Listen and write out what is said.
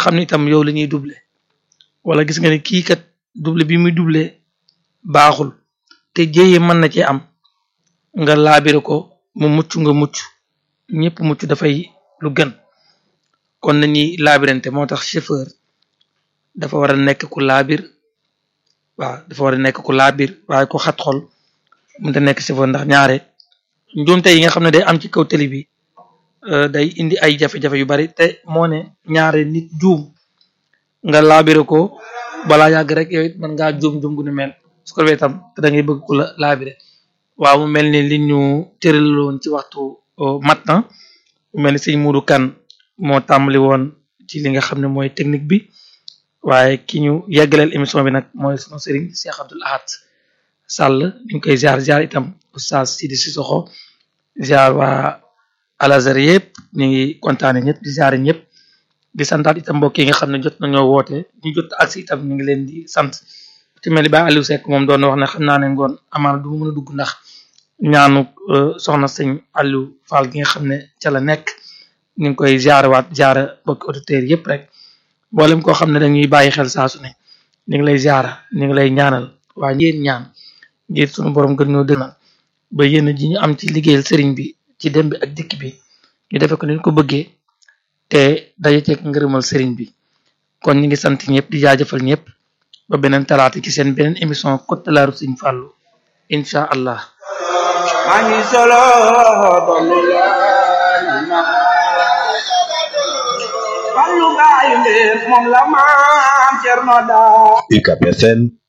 xam ne itam yow la ñuy doublé wala gis nga ne kii kat doublé bi muy doublé baaxul te jéyee mën na cee am nga laabire ko mu mucc nga mucc ñëpp mucc dafay lu gën kon nañuy laabirante moo tax chauffeur dafa war a nekk ku laabir waaw dafa war a nekk ku laabir waaye ku xat xol mënta nekk chauffeur ndax ñaare njuumte yi nga xam ne day am ci kaw tali bi day indi ay jafe-jafe yu bari te moo ne ñaare nit juum nga laabire ko balaa yàgg rek yow it mën ngaa juum juum gu ne mel su ko defee tam te da ngay bëgg ku la laabire waaw mu mel ni li ñu tëraloon ci waxtu mat na mu mel ni sëñ Modou Kane moo tàmbali woon ci li nga xam ne mooy technique bi waaye ki ñu yeggaleel émission bi nag mooy sunu sëriñ Cheikh Abdoul Ahad Sall ñu ngi koy ziar ziar itam oustaz Sidi Sissoko ziar waa Al-Azhar yëpp ñu ngi kontaane ñëpp di ziare ñëpp di santaat itam mbokk yi nga xam ne jot nañoo woote ñu jot agsi itam ñu ngi leen di sant ci mel ni ba Aliou Seck moom doon wax ne xam naa ne ngoon amaana du mën a dugg ndax ñaanu soxna sëñ Aliou Fall gi nga xam ne ca la nekk ñu ngi koy ziare waat ziare mbokki auditeurs yëpp rek mboolem koo xam ne dañuy bàyyi xel saa su ne ñu ngi lay ziara ñu ngi lay ñaanal waaye yéen ñaan ngir sunu borom gën ñoo dënal ba yéen ji ñu am ci liggéeyal sëriñ bi ci dem bi ak dikk bi ñu defe ko ni ko bëggee te daje ceeg ngërëmal sëriñ bi kon ñu ngi sant ñëpp di jaajëfal ñëpp ba beneen talaata ci seen beneen émission Côte de la Route Sëriñ Fallou incha allah maa ngi solo dollu la Fallu gaayu mbir moom la maam Cerno daa UCAB FM